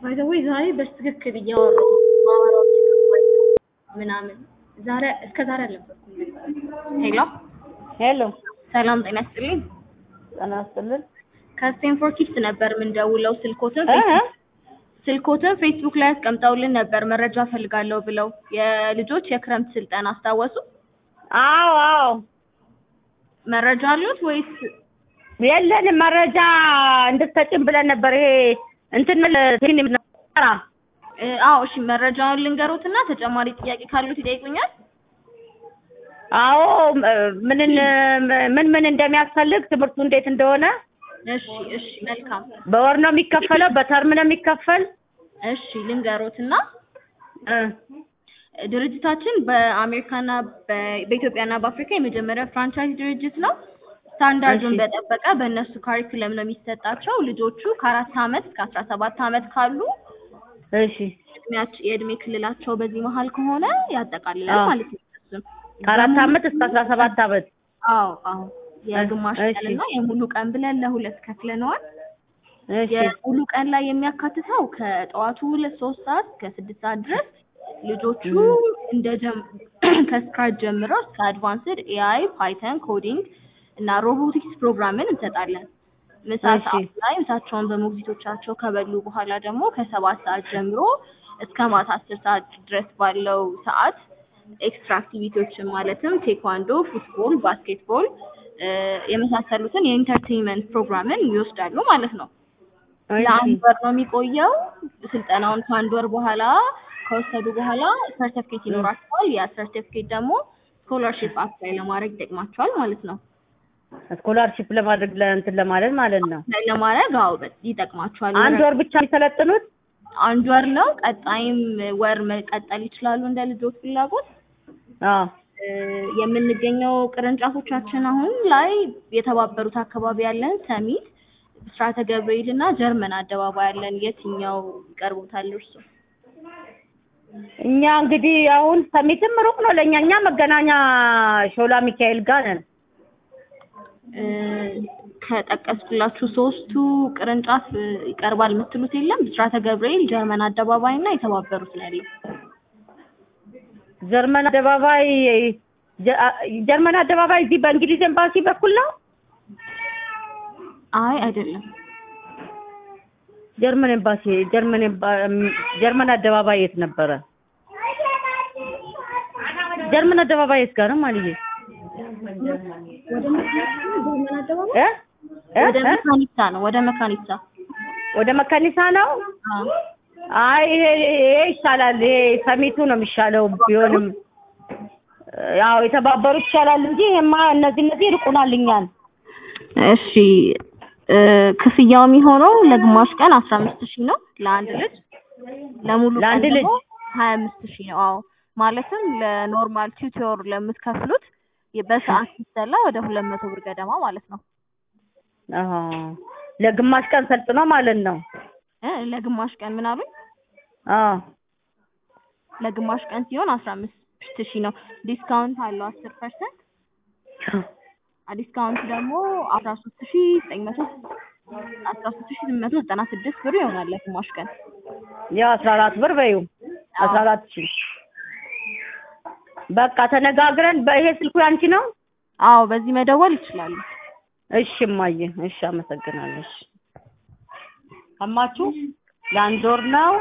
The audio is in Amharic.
ባይዘዌ ዛሬ በትክክል እያወራሁ ማወራው እየገባኝ ነው ምናምን ዛሬ እስከ ዛሬ አልነበርኩም። ሄሎ ሄሎ ሰላም ጤና ይስጥልኝ። ጤና ይስጥልን። ከስቴንፎርድ ኪድስ ነበር የምንደውለው። ስልኮትን እ እ ስልኮትን ፌስቡክ ላይ አስቀምጠውልን ነበር መረጃ ፈልጋለሁ ብለው የልጆች የክረምት ስልጠና አስታወሱ? አዎ አዎ መረጃ አሉት ወይስ የለንም መረጃ እንድትሰጭን ብለን ነበር። ይሄ እንትን ምን ነበር? እ፣ አዎ እሺ መረጃውን ልንገሮትና ተጨማሪ ጥያቄ ካሉት ይጠይቁኛል። አዎ ምንን ምን ምን እንደሚያስፈልግ ትምህርቱ እንዴት እንደሆነ እሺ እሺ መልካም በወር ነው የሚከፈለው፣ በተርም ነው የሚከፈል። እሺ ልንገሮትና እ ድርጅታችን በአሜሪካና በ- በኢትዮጵያና በአፍሪካ የመጀመሪያ ፍራንቻይዝ ድርጅት ነው። ስታንዳርዱን እሺ። በጠበቀ በእነሱ ካሪኩለም ነው የሚሰጣቸው። ልጆቹ ከአራት ዓመት እስከ አስራ ሰባት ዓመት ካሉ እሺ እድሜያቸው የእድሜ ክልላቸው በዚህ መሀል ከሆነ ያጠቃልላል አዎ። ማለት ነው። እሱን ከአራት ዓመት እስከ አስራ ሰባት ዓመት አዎ አዎ የግማሽ እሺ። ቀንና የሙሉ ቀን ብለን ለሁለት ከፍለነዋል። እሺ የሙሉ ቀን ላይ የሚያካትተው ከጠዋቱ ሁለት ሶስት ሰዓት እስከ ስድስት ሰዓት ድረስ ልጆቹ እንደ ጀም ከስክራች ጀምረው እስከ አድቫንስድ ኤአይ፣ ፓይተን፣ ኮዲንግ እና ሮቦቲክስ ፕሮግራምን እንሰጣለን። ምሳ እሺ። ሰዓት ላይ ምሳቸውን በሞግዚቶቻቸው ከበሉ በኋላ ደግሞ ከሰባት ሰዓት ጀምሮ እስከ ማታ አስር ሰዓት ድረስ ባለው ሰዓት ኤክስትራ አክቲቪቲዎችን ማለትም ቴኳንዶ፣ ፉትቦል፣ ባስኬትቦል እ፣ የመሳሰሉትን የኢንተርቴይንመንት ፕሮግራምን ይወስዳሉ ማለት ነው። ለአንድ ወር ነው የሚቆየው። ስልጠናውን ከአንድ ወር በኋላ ከወሰዱ በኋላ ሰርተፍኬት ይኖራቸዋል። ያ ሰርተፍኬት ደግሞ ስኮላርሺፕ አፕላይ ለማድረግ ይጠቅማቸዋል ማለት ነው። ስኮላርሺፕ ለማድረግ ለእንትን ለማለት ማለት ነው። አፕላይ ለማድረግ አዎ በ- ይጠቅማቸዋል። አንድ ወር ብቻ የሚሰለጥኑት? አንድ ወር ነው። ቀጣይም ወር መቀጠል ይችላሉ እንደ ልጆች ፍላጎት። አዎ እ፣ የምንገኘው ቅርንጫፎቻችን አሁን ላይ የተባበሩት አካባቢ ያለን ሰሚት፣ ብስራተ ገብርኤል እና ጀርመን አደባባይ ያለን የትኛው ይቀርቦታል እርሱ? እኛ እንግዲህ አሁን ሰሚትም ሩቅ ነው ለእኛ። እኛ መገናኛ ሾላ ሚካኤል ጋር ነን። እ፣ ከጠቀስኩላችሁ ሶስቱ ቅርንጫፍ እ፣ ይቀርባል የምትሉት የለም? ብስራተ ገብርኤል፣ ጀርመን አደባባይ እና የተባበሩት ነው ያለው። ጀርመን አደባባይ ጀ- ጀርመን አደባባይ እዚህ በእንግሊዝ ኤምባሲ በኩል ነው። አይ አይደለም። ጀርመን ኤምባሲ ጀርመን ኤምባ- ጀርመን አደባባይ የት ነበረ? ጀርመን አደባባይ የት ጋር ነው ማለዬ? ወደ ጀርመን አደባባይ እ እ ወደ እ? መካኒሳ ነው። ወደ መካኒሳ ወደ መካኒሳ ነው። አዎ። አይ ይሄ ይሄ ይሻላል። ይሄ ሰሚቱ ነው የሚሻለው ቢሆንም ያው የተባበሩት ይሻላል እንጂ ይሄማ እነዚህ እነዚህ ይርቁናል እኛን። እሺ እ፣ ክፍያው የሚሆነው ለግማሽ ቀን አስራ አምስት ሺህ ነው ለአንድ ልጅ ለሙሉ ቀን ለአንድ ደግሞ ልጅ? ሀያ አምስት ሺህ ነው። አዎ ማለትም ለኖርማል ቲዩቶር ለምትከፍሉት የ- በሰዓት ሲሰላ ወደ ሁለት መቶ ብር ገደማ ማለት ነው። አሃ ለግማሽ ቀን ሰልጥኖ ማለት ነው። እ ለግማሽ ቀን ምን አሉኝ? አዎ ለግማሽ ቀን ሲሆን አስራ አምስት ሺህ ነው። ዲስካውንት አለው አስር ፐርሰንት ዲስካውንት ደግሞ አስራ ሶስት ሺህ ዘጠኝ መቶ አስራ ሶስት ሺህ ስምንት መቶ ዘጠና ስድስት ብር ይሆናል ለግማሽ ቀን። ያው አስራ አራት ብር በይው አስራ አራት ሺህ በቃ ተነጋግረን በይሄ ስልኩ ያንቺ ነው? አዎ በዚህ መደወል ይችላሉ። እሺ እማዬ እሺ አመሰግናለሁ። እሺ ሰማችሁ? ለአንድ ወር ነው